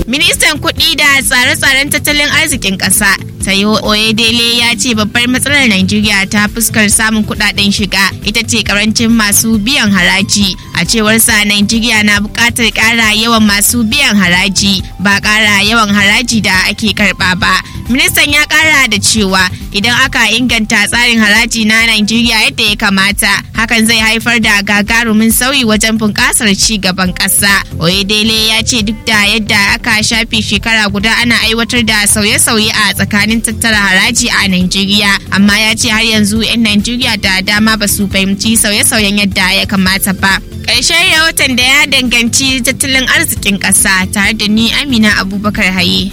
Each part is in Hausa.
Ministan kuɗi da tsare-tsaren tattalin arzikin ƙasa Tayo Oyedele ya ce babbar matsalar Najeriya ta fuskar samun kuɗaɗen shiga ita ce karancin masu biyan haraji. A cewar sa Najeriya na buƙatar ƙara yawan masu biyan haraji ba ƙara yawan haraji da ake karɓa ba. Ministan ya ƙara da cewa idan aka inganta tsarin haraji na Najeriya yadda ya kamata hakan zai haifar da gagarumin sauyi wajen bunƙasar ci gaban ƙasa. Oyedele ya ce duk da yadda aka shafe shekara guda ana aiwatar da sauye-sauye a tsakanin tattara haraji a Najeriya amma ya ce har yanzu 'yan Najeriya da dama ba su fahimci sauye-sauyen yadda ya kamata ba. Ƙarshen rahoton da ya danganci tattalin arzikin ƙasa tare da ni Amina Abubakar Haye.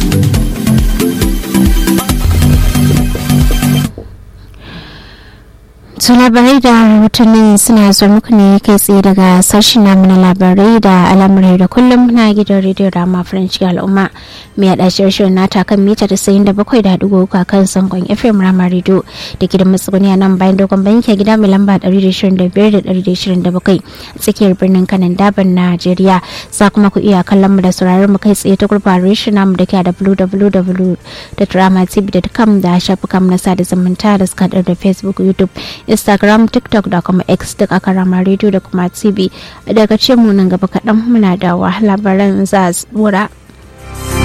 To labarai da rahotannin suna zuwa muku ne kai tsaye daga sashen namu na labarai da al'amurai da kullum na gidan rediyo da ma faranci al'umma mai yaɗa shirin nata kan mita da sayin da bakwai da dugu uku kan sangon fm rama rediyo da gidan matsuguni a nan bayan dogon banki a gida mai lamba ɗari da shirin da biyar da ɗari da shirin da bakwai a tsakiyar birnin kanan daban najeriya za kuma ku iya kallon mu da sauraron mu kai tsaye ta gurbar reshen namu da ke a www.dramatv.com da shafukan na sada zumunta da suka da facebook youtube instagram tiktok da kuma x duk aka rama rediyo da kuma tv daga ce mu nan gaba kaɗan muna da labaran za a